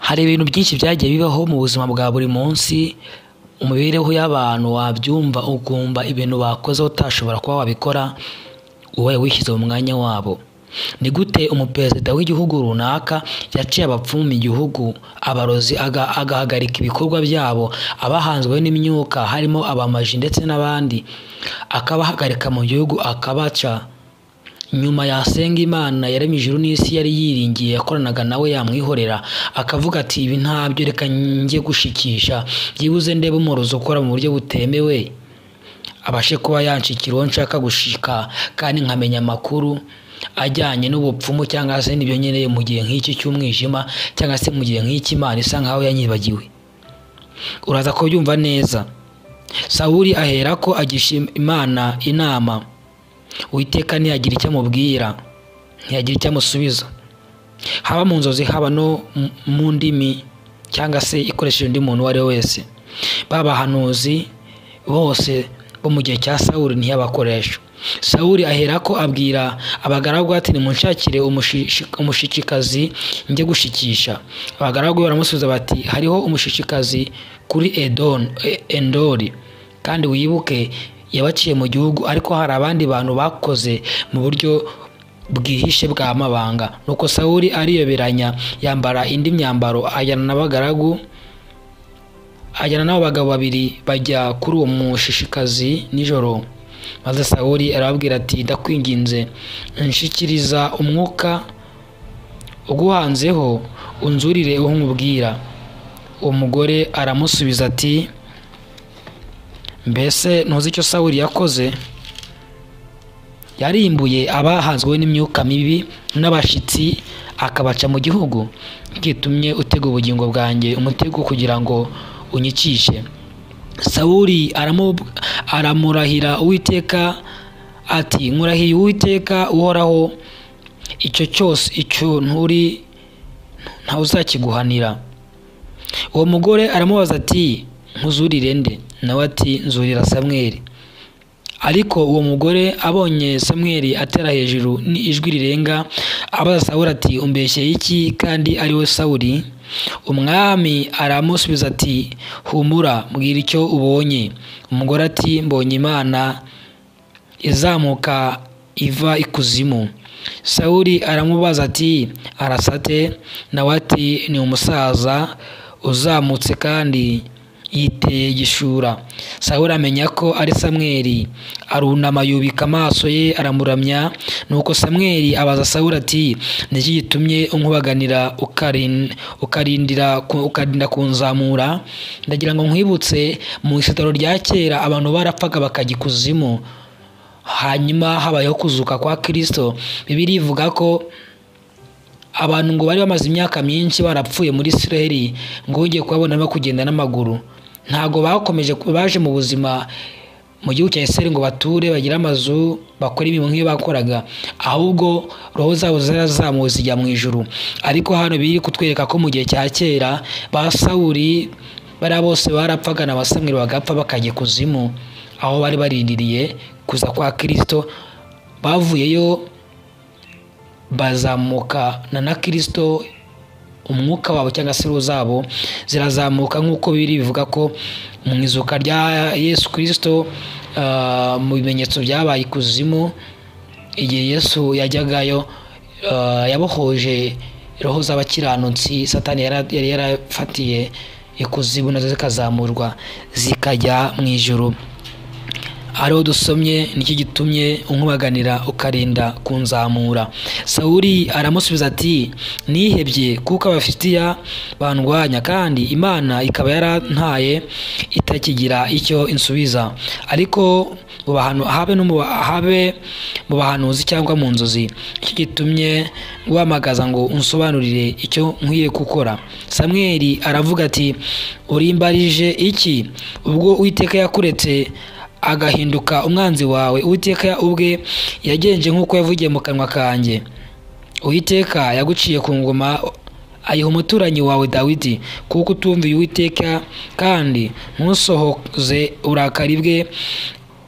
hari ibintu byinshi byagiye bibaho mu buzima bwa buri munsi mu mibereho y'abantu wabyumva ukumva ibintu bakoze utashobora kuba wabikora ubaye wishyize mu mwanya wabo ni gute umuperezida w'igihugu runaka yaciye abapfumu mu gihugu abarozi aga- agahagarika ibikorwa byabo abahanzwe n'imyuka harimo abamaji ndetse n'abandi akabahagarika mu gihugu akabaca nyuma yasenga imana yaremye ijuru n'isi yari yiringiye yakoranaga nawe yamwihorera akavuga ati ibi ntabyo reka njye gushikisha byibuze ndebe umworozi ukora mu buryo butemewe abashe kuba yanshikira uwo nshaka gushika kandi nkamenya amakuru ajyanye n'ubupfumu cyangwa se n'ibyo nkeneye mu gihe nk'iki cy'umwijima cyangwa se mu gihe nk'iki imana isa nkaho yanyibagiwe uraza kubyumva neza sawuri ahera ko agisha imana inama uwiteka ntiyagira icyo amubwira ntiyagira icyo amusubiza haba mu nzozi haba no mu- mu ndimi cyangwa se ikoresheje undi muntu uwo ari we wese ba bahanuzi bose bo mu gihe cya sawuri ntiyabakoresha sawuri aherako abwira abagaragu ati nimunshakire umushishi- umushikikazi njye gushikisha abagaragu be baramusubiza bati hariho umushishikazi kuri edon E- endori kandi wibuke yabaciye mu gihugu ariko hari abandi bantu bakoze mu buryo bwihishe bwa mabanga nuko sawuli ariyoberanya yambara indi myambaro ajyana n'abagaragu ajyana n'abo bagabo babiri bajya kuri uwo mushishikazi nijoro maze sawuli arababwira ati ndakwinginze nshikiriza umwuka uguhanzeho unzurire uwo nkubwira uwo mugore aramusubiza ati mbese ntuzi icyo sawuli yakoze yarimbuye abahanzwe n'imyuka mibi n'abashyitsi akabaca mu gihugu bwitumye utega ubugingo bwanjye umutego kugira ngo unyicishe sawuli aramu- aramurahira uwiteka ati nkurahiye uwiteka uhoraho icyo cyose icyo nturi ntawuzakiguhanira uwo mugore aramubaza ati nkuzurire nde nawe ati nzurira samweri ariko uwo mugore abonye samweri atera hejuru n'ijwi rirenga abaza sawuli ati umbeshyeye iki kandi ari we sawuli umwami aramusubiza ati humura mbwira icyo ubonye umugore ati mbonye imana izamuka iva ikuzimu sawuli aramubaza ati arasate nawe ati ni umusaza uzamutse kandi yiteye igishura sawuli amenya ko ari samweli arunama yubika amaso ye aramuramya nuko samweli abaza sawuli ati niki gitumye unkubaganira ukarin- ukarindira ku- ukarinda kunzamura ndagira ngo nkwibutse mu isitaro rya kera abantu barapfaga bakajya ikuzimu hanyuma habayeho kuzuka kwa kirisito bibiri ivuga ko abantu ngo bari bamaze imyaka myinshi barapfuye muri israheli ngo wongeye kubabona no kugenda n'amaguru ntabwo bakomeje baje mu buzima mu gihugu cya israheli ngo bature bagire amazu bakore imirimo nk'iyo bakoraga ahubwo roho zabo zarazamuwe zijya mu ijuru ariko hano biri kutwereka ko mu gihe cya kera ba sawuri bariya bose barapfaga na ba samweli bagapfa bakajya kuzimu aho bari barindiriye kuza kwa kirisito bavuyeyo bazamukana na kirisito umwuka wabo cyangwa se roho zabo zirazamuka nk'uko biri bivuga ko mu izuka rya yesu kirisito ah, mu bimenyetso byabaye ikuzimu igihe yesu yajyagayo ah, yabohoje roho z'abakiranutsi satani yara- yari yarafatiye ikuzimu nazo zikazamurwa zikajya mu ijuru ariho dusomye nicyo gitumye unkubaganira ukarinda kunzamura sawuli aramusubiza ati nihebye kuko abafitiya bandwanya kandi imana ikaba yarantaye itakigira icyo insubiza ariko mu bahanu- habe no mu ba- habe mu bahanuzi cyangwa mu nzozi nicyo gitumye guhamagaza ngo unsobanurire icyo nkwiye gukora samweli aravuga ati urimbarije iki ubwo uwiteka yakuretse agahinduka umwanzi wawe uwiteka ubwe yagenje nk'uko yavugiye mu kanwa kanjye uwiteka yaguciye ku ngoma ayiha umuturanyi wawe dawidi kuko utumviye uwiteka kandi ntusohoze uburakari bwe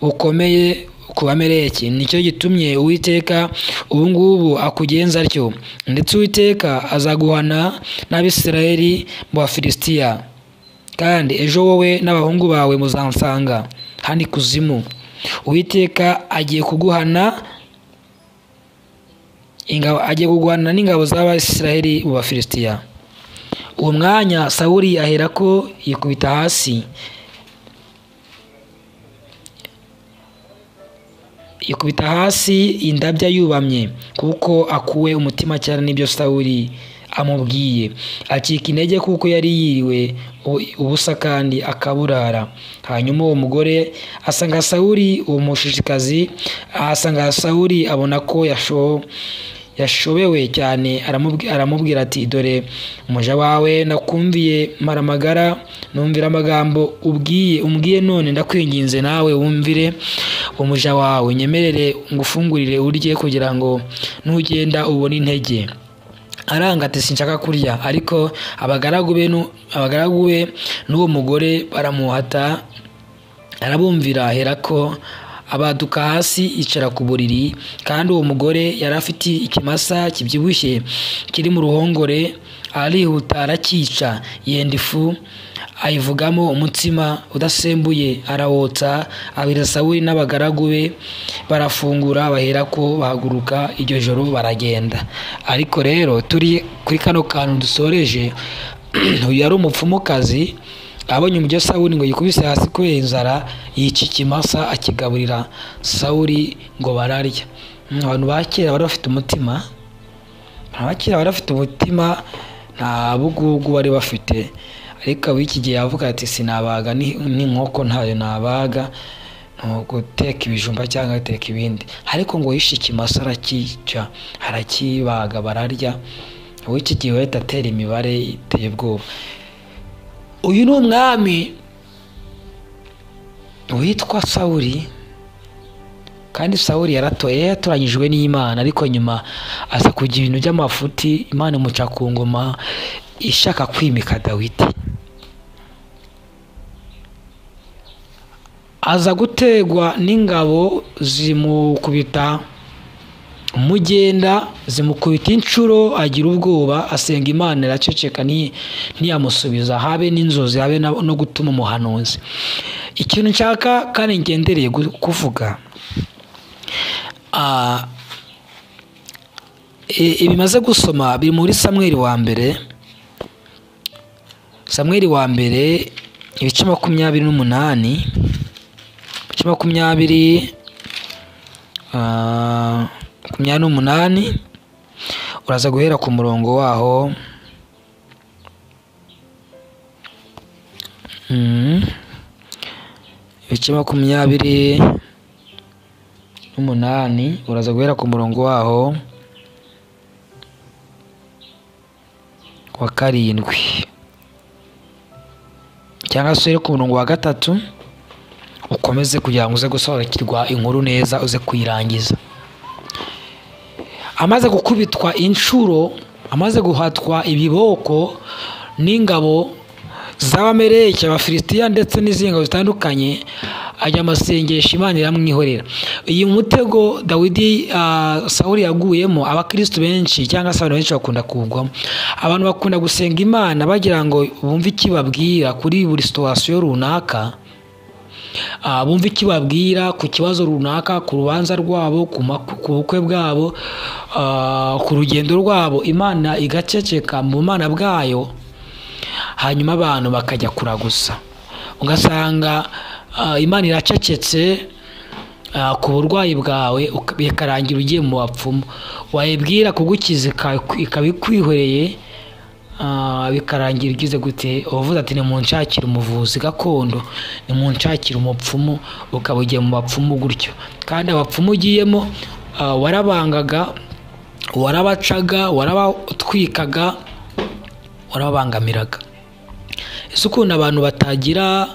bukomeye ku bamereki nicyo gitumye uwiteka ubungubu akugenza atyo ndetse uwiteka azaguhana n'abisirayeli mu bafilisitiya kandi ejo wowe n'abahungu bawe muzansanga hano ikuzimu uwiteka agiye kuguhana ingabo agiye kurwana n'ingabo z'abasirayeli mu bafilisitiya uwo mwanya sawuri ahera ko yikubita hasi yikubita hasi indabya yubamye kuko akuwe umutima cyane n'ibyo sawuri amubwiye acika intege kuko yari yiriwe ubusa kandi akaburara hanyuma uwo mugore asanga sawuri uwo mushishikazi ahasanga sawuri abona ko yashowe yashobewe cyane aramubwira ati dore umuja wawe nakumviye maramagara numvira amagambo ubwiye umbwiye none ndakwinginze nawe wumvire umuja wawe nyemerere ngufungurire urye kugira ngo nugenda ubone intege aranga ati sinshaka kurya ariko abagaragu be abagaragu be n'uwo mugore baramuhata arabumvira aherako abaduka hasi icara ku buriri kandi uwo mugore yari afite ikimasa kibyibushye kiri mu ruhongore arihuta arakica yenda ifu ayivugamo umutsima udasembuye arawotsa abira sawuri n'abagaragu be barafungura bahera ko bahaguruka iryo joro baragenda ariko rero turi kuri kano kantu dusoreje uyu yari umupfumukazi abonye umujyi sawuri ngo yikubise hasi kubera inzara yica ikimasa akigaburira sawuri ngo bararya abantu ba kera bari bafite umutima abantu ba kera bari bafite umutima nta bugugu bari bafite ariko ab'iki gihe yavuga ati sinabaga n'inkoko ntayo nabaga guteka ibijumba cyangwa agateka ibindi ariko ngo yishe ikimasa arakica arakibaga bararya ab'iki gihe wahita atera imibare iteye ubwoba uyu ni umwami witwa sawuri kandi sawuri yaratoye yatoranyijwe n'imana ariko nyuma aza kugira ibintu by'amafuti imana imuca ku ngoma ishaka kwimika dawidi aza gutegwa n'ingabo zimukubita umugenda zimukubita inshuro agira ubwoba asenga imana iraceceka ntiyamusubiza habe n'inzozi habe no gutuma umuhanuzi ikintu nshaka kandi ngendereye kuvuga ibimaze gusoma biri muri samweri wa mbere samweri wa mbere ibice makumyabiri n'umunani ibice makumyabiri makumyabiri n'umunani uraza guhera ku murongo waho ibice makumyabiri n'umunani uraza guhera ku murongo waho wa karindwi cyangwa se uhere ku murongo wa gatatu ukomeze kugira ngo uze gusobanukirwa inkuru neza uze kuyirangiza amaze gukubitwa inshuro amaze guhatwa ibiboko n'ingabo z'abamereke abafilisitiya ndetse n'izindi ngabo zitandukanye ajya amasengesho imana iramwihorera uyu mutego dawidi sawuri yaguyemo abakirisitu benshi cyangwa se abantu benshi bakunda kugwamo abantu bakunda gusenga imana bagira ngo bumve ikibabwira kuri buri situwasiyo runaka bumve icyo babwira ku kibazo runaka ku rubanza rwabo ku bukwe bwabo ku rugendo rwabo imana igaceceka mu mana bwayo hanyuma abantu bakajya kuragusa ugasanga imana iracecetse ku burwayi bwawe bikarangira ugiye mu bapfumu wayibwira kugukiza ikaba ikwihoreye bikarangira ugize gute uvuze ati nimunshakire umuvuzi gakondo nimunshakire umupfumu ukaba ugiye mu bapfumu gutyo kandi abapfumu ugiyemo warabangaga warabacaga warabatwikaga warababangamiraga ese ukuntu abantu batagira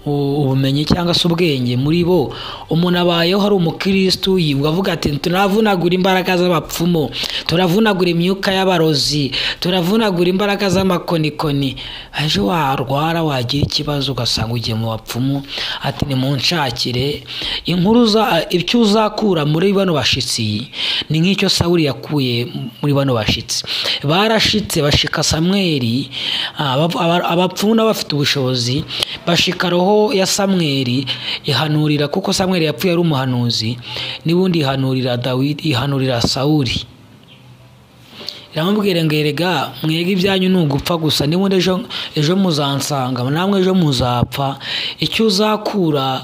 ubumenyi cyangwa se ubwenge muri bo umuntu abayeho hari umukirisitu yivuga avuga ati turavunagura imbaraga z'abapfumu turavunagura imyuka y'abarozi turavunagura imbaraga z'amakonikoni ejo warwara wagira ikibazo ugasanga ugiye mu bapfumu ati nimunshakire inkuru ibyo uzakura muri bano bashyitsi ni nk'icyo sawuri yakuye muri bano bashyitsi barashitse bashika samweri abapfumu n'abafite ubushobozi bashika roho ya samweri ihanurira kuko samweri yapfuye ari umuhanuzi n'ubundi ihanurira dawidi ihanurira sawuri iramubwira ngo erega mwega ibyanyu ni ugupfa gusa n'ubundi ejo ejo muzansanga namwe ejo muzapfa icyo uzakura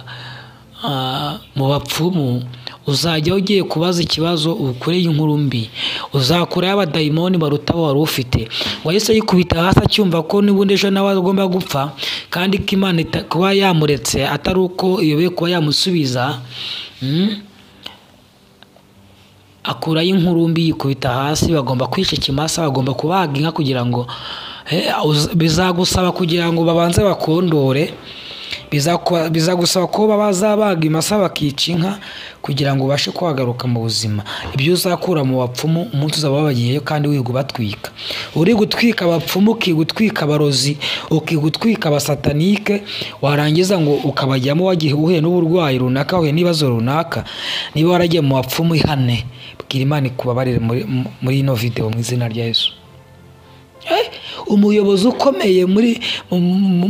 mu bapfumu uzajya ugiye kubaza ikibazo ukureye inkuru mbi uzakurayo abadayimoni baruta abo wari ufite wahise yikubita hasi acyumva ko n'ubundi ejo nawe agomba gupfa kandi ko imana kuba yamuretse atari uko iyoboye kuba yamusubiza akurayo inkuru mbi yikubita hasi bagomba kwica ikimasa bagomba kubaga inka kugira ngo bizagusaba kugira ngo babanze bakondore bizagusaba ko bazabaga imasa bakica inka kugira ngo ubashe kuhagaruka mu buzima ibyo uzakura mu bapfumu umunsi uzaba wabagiyeyo kandi wiga ubatwika uri gutwika abapfumu ukiga utwika abarozi ukiga utwika abasatanike warangiza ngo ukabajyamo wagihe uhuye n'uburwayi runaka wahuye n'ibibazo runaka niba waragiye mu bapfumu ihane bwira imana ikubabarire muri ino videwo mu izina rya Yesu umuyobozi ukomeye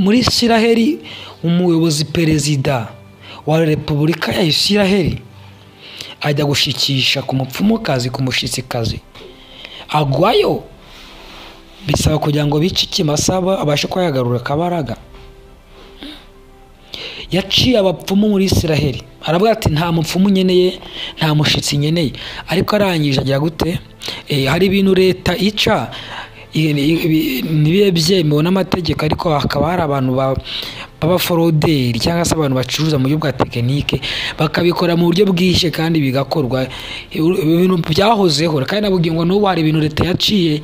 muri isiraheli umuyobozi perezida wa repubulika ya isiraheli ajya gushikisha ku mupfumukazi ku mushyitsikazi agwayo bisaba kugira ngo bice ikimasaba abashe kuba yagarura akabaraga yaciye abapfumu muri isiraheli aravuga ati nta mupfumu nkeneye nta mushyitsi nkeneye ariko arangije agira gute hari ibintu leta ica ntibibe byemewe n'amategeko ariko hakaba hari abantu b'abaforoderi cyangwa se abantu bacuruza mu buryo bwa tekinike bakabikora mu buryo bwishye kandi bigakorwa ibintu byahozeho kandi nabubwiye ngo n'ubu hari ibintu leta yaciye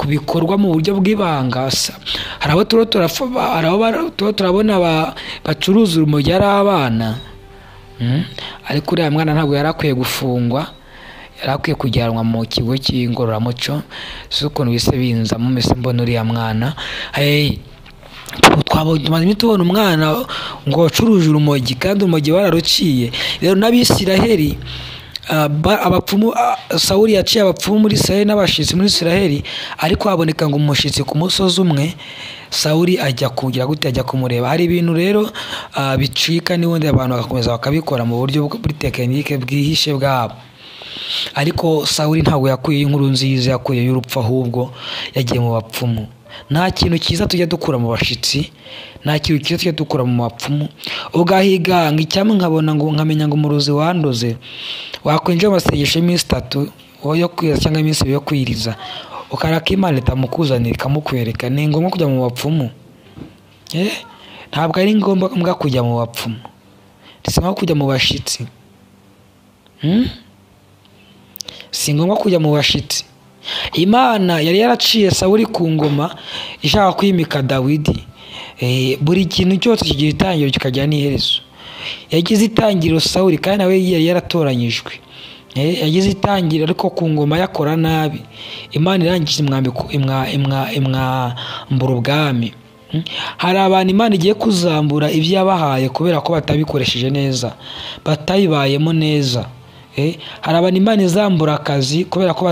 bikorwa mu buryo bw'ibanga hari abo tuba turabona bacuruza urumogi ari abana ariko uriya mwana ntabwo yari akwiye gufungwa yari akwiye kujyanwa mu kigo cy'ingororamuco si ukuntu bise binzamo mbese mbona uriya mwana twabonye tubona umwana ngo wacuruje urumogi kandi urumogi wararuciye rero n'abisiraheli abapfumu sawuri yaciye abapfumu muri isiraheli n'abashyitsi muri isiraheli ariko haboneka ngo umushyitsi ku musozi umwe sawuri ajya kugira gute ajya kumureba hari ibintu rero bicika n'ubundi abantu bagakomeza bakabikora mu buryo buri tekinike bwihishe bwabo ariko sawuri ntabwo yakuye inkuru nziza yakuye y'urupfu ahubwo yagiye mu bapfumu nta kintu cyiza tujya dukura mu bashyitsi nta kintu cyiza tujya dukura mu bapfumu ugahiganga icyamwe nkabona ngo nkamenya ngo umurozi wandoze wakwinjira mu masengesho y'iminsi itatu yo kwiriza cyangwa iminsi ibiri yo kwiriza ukaraka imana itamukuzanira ikamukwereka ni ngombwa kujya mu bapfumu ntabwo ari ngombwa kujya mu bapfumu ndetse nko kujya mu bashyitsi si ngombwa kujya mu bashitsi imana yari yaraciye sawuri ku ngoma ishaka kwimika dawidi buri kintu cyose kigira itangiro kikagira n'iherezo yagize itangiro sawuri kandi nawe yari yaratoranyijwe yagize itangiro ariko ku ngoma yakora nabi imana irangije imwambura ubwami hari abantu imana igiye kuzambura ibyo yabahaye kubera ko batabikoresheje neza batabibayemo neza hari abantu imana izambura akazi kubera ko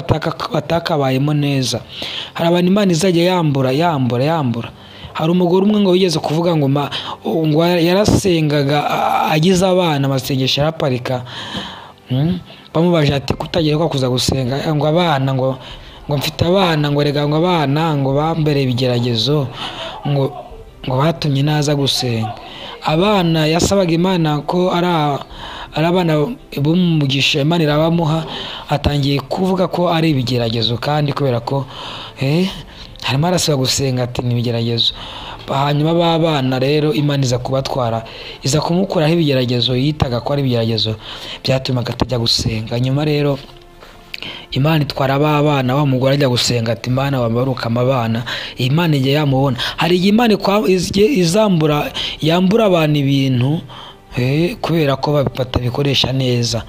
batakabayemo neza hari abantu imana izajya yambura yambura yambura hari umugore umwe ngo wigeze kuvuga ngo yarasengaga agize abana amasengesho araparika bamubaje ati kutagira ko kuza gusenga ngo abana ngo ngo mfite abana ngo rega ngo abana ngo bambere ibigeragezo ngo ngo batumye naza gusenga abana yasabaga imana ko ari ari abana b'umugisha imana irabamuha atangiye kuvuga ko ari ibigeragezo kandi kubera ko harimo arasaba gusenga ati ni ibigeragezo hanyuma b'abana rero imana iza kubatwara iza kumukuraho ibigeragezo yitaga ko ari ibigeragezo byatumaga atajya gusenga nyuma rero imana itwara abana wa mugore ajya gusenga ati imana wabarukama abana imana igihe yamubona hari igihe imana ikwa- igiye izambura yambura abantu ibintu eh, kubera ko ba- batabikoresha neza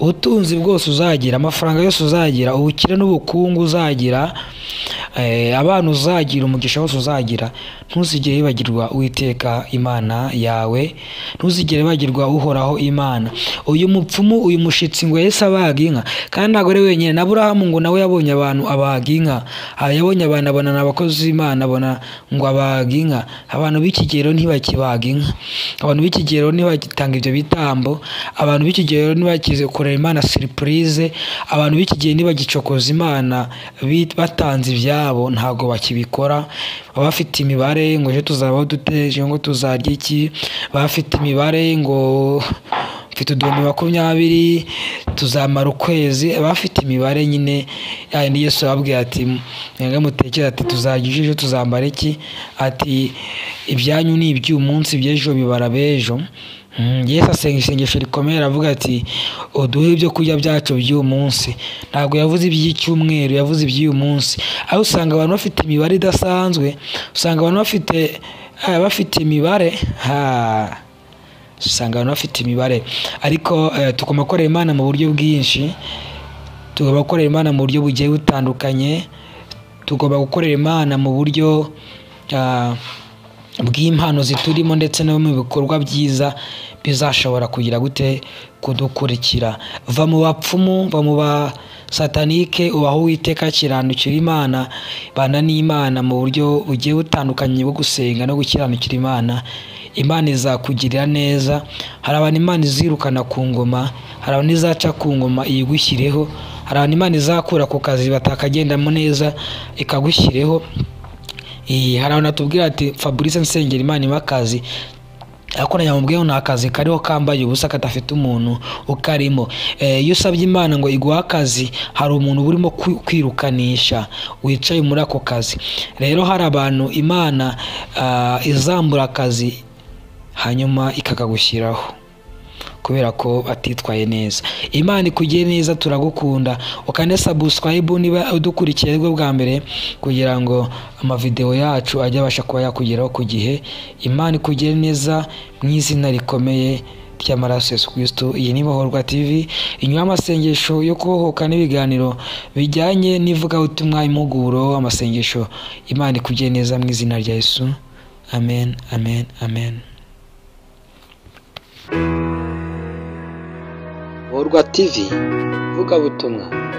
ubutunzi bwose uzagira amafaranga yose uzagira ubukire n'ubukungu uzagira eh, abana uzagira umugisha wose uzagira ntuzigere wibagirwa uwiteka imana yawe ntuzigere wibagirwa uhoraho imana uyu mupfumu uyu mushitsi ngo yahise abaga inka kandi ntabwo ari wenyine na burahamu ngo nawe yabonye abantu abaga inka aha yabonye abantu abona ni abakozi b'imana abona ngo abaga inka abantu b'ikigero ntibakibaga inka abantu b'ikigero ntibagitanga ibyo bitambo abantu b'ikigero ntibakize kureba imana siripurize abantu b'ikigero ntibagicokoza imana bit- batanze ibyabo ntabwo bakibikora baba bafite imibare ngo ejo tuzabaho duteje ngo tuzarya iki baba bafite imibare ngo mfite uduhumbi makumyabiri tuzamara ukwezi baba bafite imibare nyine yandi yesu ababwira ati mwebwe mutekere ati tuzarya ijisho tuzambara iki ati ibyanyu ni iby'umunsi iby'ejo bibara b'ejo Mm, yesu asenga isengesho rikomeye aravuga ati uduhe ibyo kurya byacu by'uyu munsi ntabwo yavuze iby'icyumweru yavuze iby'uyu munsi aho usanga abantu bafite imibare idasanzwe usanga abantu bafite eh, bafite imibare ha usanga abantu bafite imibare ariko eh, tugomba gukorera imana mu buryo bwinshi tugomba gukorera imana mu buryo bugiye butandukanye tugomba gukorera imana mu buryo ah, bw'impano ziturimo ndetse no mu bikorwa byiza bizashobora kugira gute kudukurikira va mu bapfumu va mu ba satanike ubaho witeka kiranukira imana bana n'imana mu buryo bugiye butandukanye bwo gusenga no gukiranukira imana imana izakugirira neza hari abantu imana izirukana ku ngoma hari abantu izaca ku ngoma iyigushyireho hari abantu imana izakura ku kazi batakagendamo neza ikagushyireho Eh, hari abantu batubwira ati fabrice nsengera imana iba akazi ariko nayo mubwiye ngo nta kazi kariho kambaye ubusa kadafite umuntu ukarimo Eh, iyo usabye imana ngo iguhe akazi hari umuntu uba urimo kwi- kwirukanisha wicaye muri ako kazi rero hari abantu imana ah, izambura akazi hanyuma ikakagushyiraho kubera ko batitwaye neza imana ikugiye neza turagukunda ukane sabusikarayibu niba udukurikiye aribwo bwa mbere kugira ngo amavidewo yacu ajye abasha kuba yakugeraho ku gihe imana ikugiye neza mu izina rikomeye ry'amaraso Yesu Kristo iyi ni Bohorwa TV inyuma y'amasengesho yo kubohoka n'ibiganiro bijyanye n'ivugabutumwa impuguro amasengesho imana ikugiye neza mu izina rya Yesu amen amen amen Borwa TV vuga butumwa